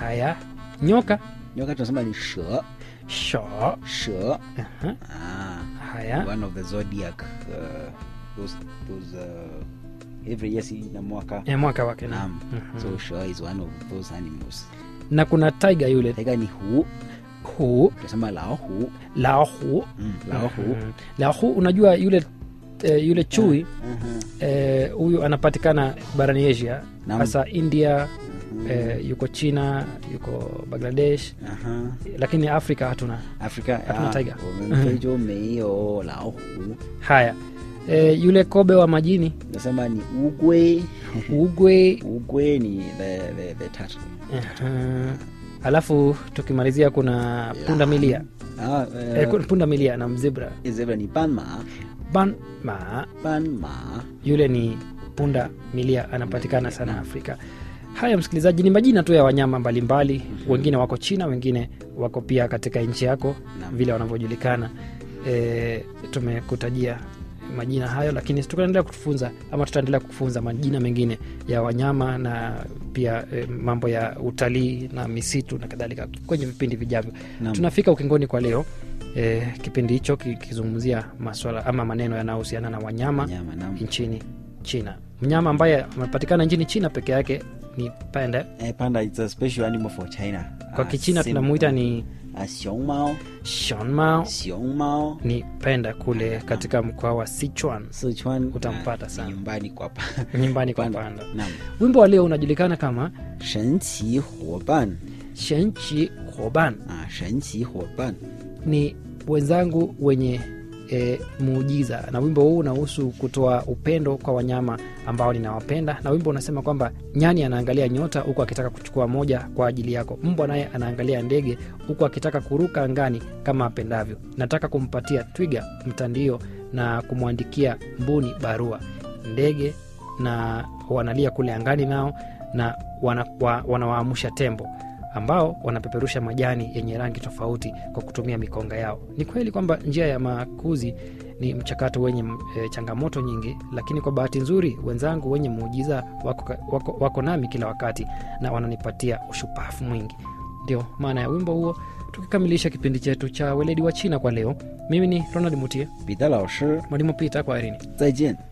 haya nyoka nyoka tunasema ni she sho she Aha. ah, haya one of the zodiac uh, those, those uh, every year si na mwaka e, mwaka wake na Naam. so she is one of those animals na kuna tiger yule taiga ni hu hu tunasema lao hu laohu mm, lao hu Mhm. laohu unajua yule eh, yule chui Mhm. eh, huyu anapatikana barani asia Naam. hasa india Mhm. eh, yuko china yuko bangladesh Aha. lakini afrika hatuna Afrika Hatuna ah, tiger. 我们非洲没有老虎 haya eh, yule kobe wa majini nasema ni ugwe ugwe ugwe ni the, the, the turtle. Aha. alafu tukimalizia kuna punda milia Ah, eh, uh, punda milia na mzibra zebra ni panma banma panma yule ni punda milia anapatikana sana afrika haya msikilizaji ni majina tu ya wanyama mbalimbali wengine wako china wengine wako pia katika nchi yako Naam. vile wanavyojulikana e, tumekutajia majina hayo lakini tutaendelea kutufunza ama tutaendelea kufunza majina mengine ya wanyama na pia e, mambo ya utalii na misitu na kadhalika kwenye vipindi vijavyo Naam. tunafika ukingoni kwa leo e, kipindi hicho kikizungumzia maswala ama maneno yanayohusiana na wanyama nyama nam nchini china mnyama ambaye amepatikana nchini china peke yake ni panda eh, panda it's a special animal for china kwa Ah, kichina sim- tunamuita ni ah, xiongmao shonmao xiongmao ni penda kule katika mkoa wa sichuan sichuan Utampata ah, sana. nyumbani kwa pa nyumbani kwa Panda. panda nam wimbo wa leo unajulikana kama 神奇伙伴 shenchi hoban 啊，神奇伙伴 ni wenzangu wenye e, muujiza na wimbo huu unahusu kutoa upendo kwa wanyama ambao ninawapenda na wimbo unasema kwamba nyani anaangalia nyota huku akitaka kuchukua moja kwa ajili yako mbwa naye anaangalia ndege huku akitaka kuruka angani kama apendavyo nataka kumpatia twiga mtandio na kumwandikia mbuni barua ndege na wanalia kule angani nao na wana, wa, wanawaamsha tembo ambao wanapeperusha majani yenye rangi tofauti kwa kutumia mikonga yao ni kweli kwamba njia ya makuzi ni mchakato wenye e, changamoto nyingi lakini kwa bahati nzuri wenzangu wenye muujiza wako, wako, wako nami kila wakati na wananipatia ushupafu mwingi ndio maana ya wimbo huo tukikamilisha kipindi chetu cha weledi wa china kwa leo mimi ni ronald mutie 彼得老师， mwalimu pita kwa erini 再见。